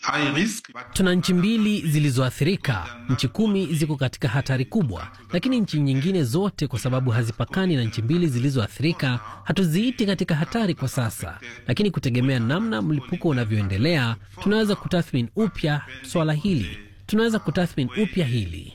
Tuna nchi mbili zilizoathirika, nchi kumi ziko katika hatari kubwa, lakini nchi nyingine zote, kwa sababu hazipakani na nchi mbili zilizoathirika, hatuziiti katika hatari kwa sasa. Lakini kutegemea namna mlipuko unavyoendelea, tunaweza kutathmini upya swala hili tunaweza kutathmini upya hili.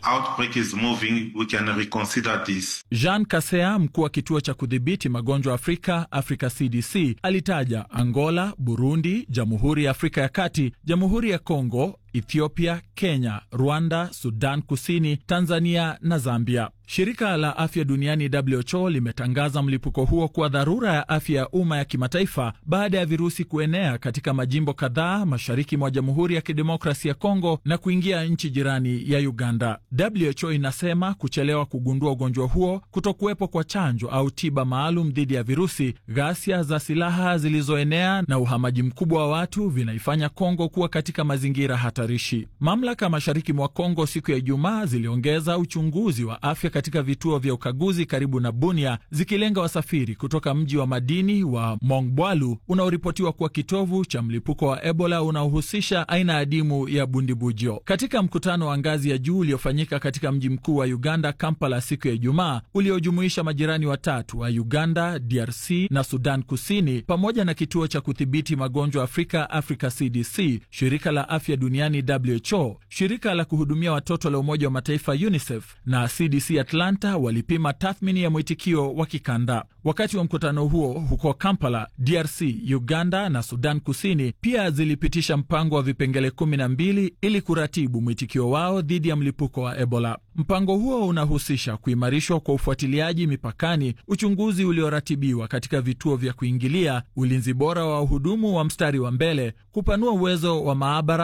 Jean Kasea, mkuu wa kituo cha kudhibiti magonjwa Afrika, Africa CDC, alitaja Angola, Burundi, Jamhuri ya Afrika ya Kati, Jamhuri ya Kongo, Ethiopia, Kenya, Rwanda, Sudan Kusini, Tanzania na Zambia. Shirika la afya duniani WHO limetangaza mlipuko huo kuwa dharura ya afya ya umma ya kimataifa baada ya virusi kuenea katika majimbo kadhaa mashariki mwa Jamhuri ya Kidemokrasi ya Kongo na kuingia nchi jirani ya Uganda. WHO inasema kuchelewa kugundua ugonjwa huo, kutokuwepo kwa chanjo au tiba maalum dhidi ya virusi, ghasia za silaha zilizoenea na uhamaji mkubwa wa watu vinaifanya Kongo kuwa katika mazingira hatarishi. Mamlaka mashariki mwa Kongo siku ya Ijumaa ziliongeza uchunguzi wa afya katika vituo vya ukaguzi karibu na Bunia zikilenga wasafiri kutoka mji wa madini wa Mongbalu unaoripotiwa kuwa kitovu cha mlipuko wa Ebola unaohusisha aina adimu ya bundibujo. Katika mkutano wa ngazi ya juu uliofanyika katika mji mkuu wa Uganda, Kampala, siku ya Ijumaa, uliojumuisha majirani watatu wa Uganda, DRC na Sudan Kusini, pamoja na kituo cha kudhibiti magonjwa Afrika, Africa CDC, shirika la afya duniani WHO, shirika la kuhudumia watoto la Umoja wa Mataifa UNICEF na CDC Atlanta walipima tathmini ya mwitikio wa kikanda. Wakati wa mkutano huo huko Kampala, DRC, Uganda na Sudan Kusini pia zilipitisha mpango wa vipengele kumi na mbili ili kuratibu mwitikio wao dhidi ya mlipuko wa Ebola. Mpango huo unahusisha kuimarishwa kwa ufuatiliaji mipakani, uchunguzi ulioratibiwa katika vituo vya kuingilia, ulinzi bora wa wahudumu wa mstari wa mbele, kupanua uwezo wa maabara